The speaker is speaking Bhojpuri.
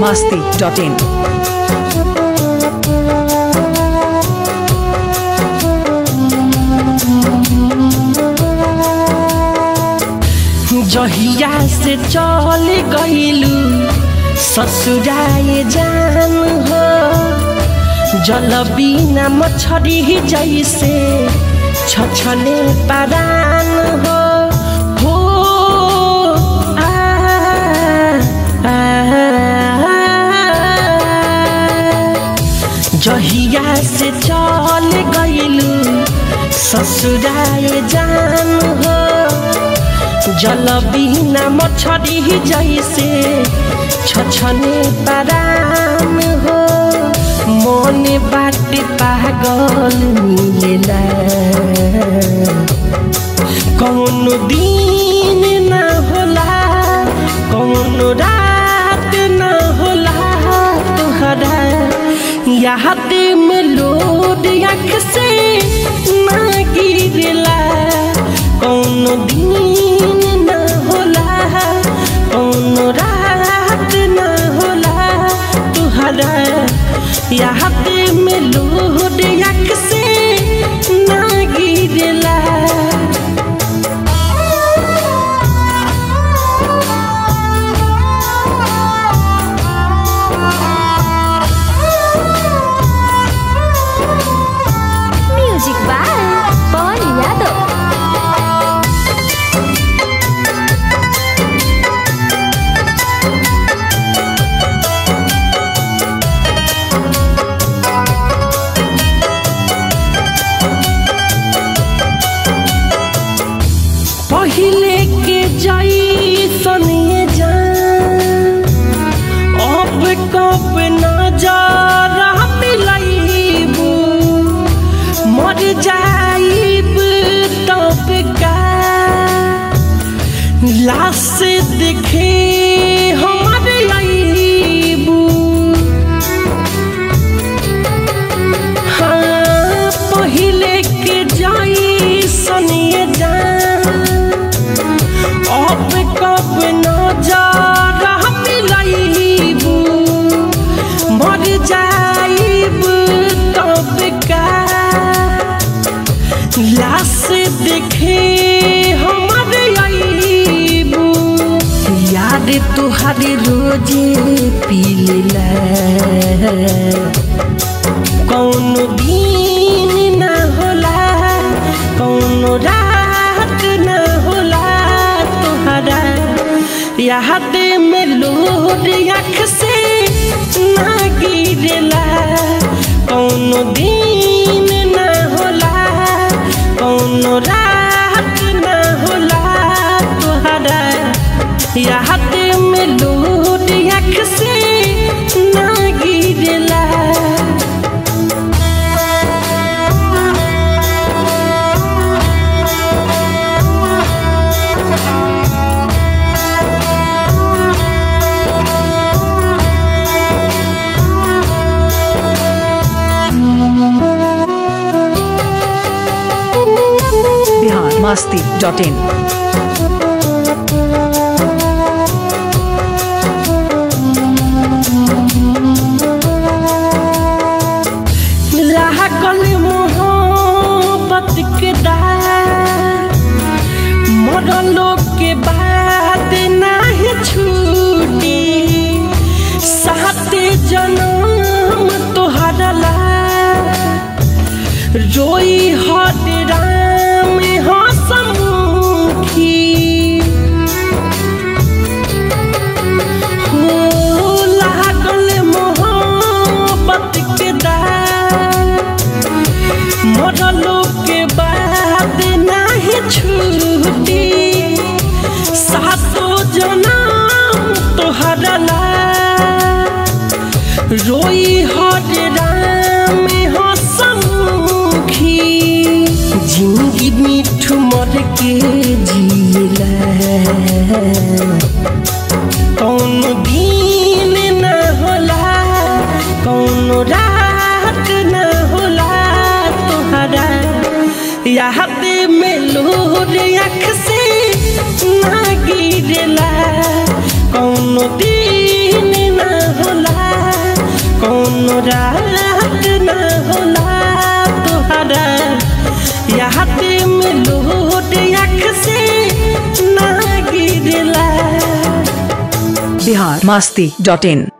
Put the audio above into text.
masti.in. जहिया से चल गईलू ससुराए जान हो जल बिना मछरी जैसे छछने परान हो हो आ, आ, जहिया से चल गईलू ससुराए जान हो जल बिना मछरी जैसे छछने परान हो मन बाटे पागल मिलेला कौन दिन न होला कौन रात न होला तुहरा याद में लोड आँख से न गिरला कौन दिन न होला कौन रात न होला तुहरा याद में लोड आँख से न गिरला म्यूजिक बाय पवन यादव पहिले के जैसन ये जान अब कब नजर मिलैबू मर जाइब तब का लाश देखे हमर अइबू हाँ पहिले के जैसन ये जान अब कब नजर मिलैबू मर जाइब तब का लाश देखे हमर अइबू याद तुहार रोजे पीला कौन दिन न होला कौन रात न होला तुहरा याद में लोड आँख से न गिरला कौन दिन न होला कौन रात न होला तुहरा याद में लोड आँख से न गिरला Bihar masti.in. लागल मोहब्बत के दार मरलो के बाद नाही छूटी साते जन्म तोहरा ला रोई हद राम हसमुखी हो लागल मोहब्बत के दार मरलो के बाद नाही छूटी सातो जनम तोहरा ला रोई हर राम हसमुखी जिंदगी मिठू मर के जिला कौन दिन न होला कौन रात न होला तुहरा याद में लोर आँख से ना गिरला कौनो दिन ना होला रात न होला तुहरा याद में लूट अख से ना गिरला बिहार मास्ती डॉट इन